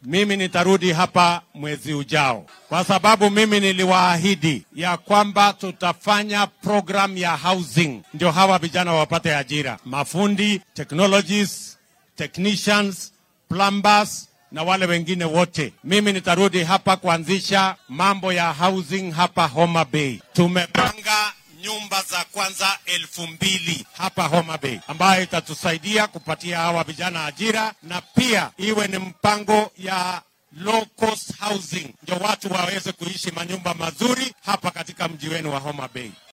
mimi nitarudi hapa mwezi ujao, kwa sababu mimi niliwaahidi ya kwamba tutafanya program ya housing, ndio hawa vijana wapate ajira, mafundi, technologies, technicians, plumbers na wale wengine wote. Mimi nitarudi hapa kuanzisha mambo ya housing hapa Homa Bay. Tumepanga nyumba za kwanza elfu mbili hapa Homa Bay ambayo itatusaidia kupatia hawa vijana ajira na pia iwe ni mpango ya low cost housing, ndio watu waweze kuishi manyumba mazuri hapa katika mji wenu wa Homa Bay.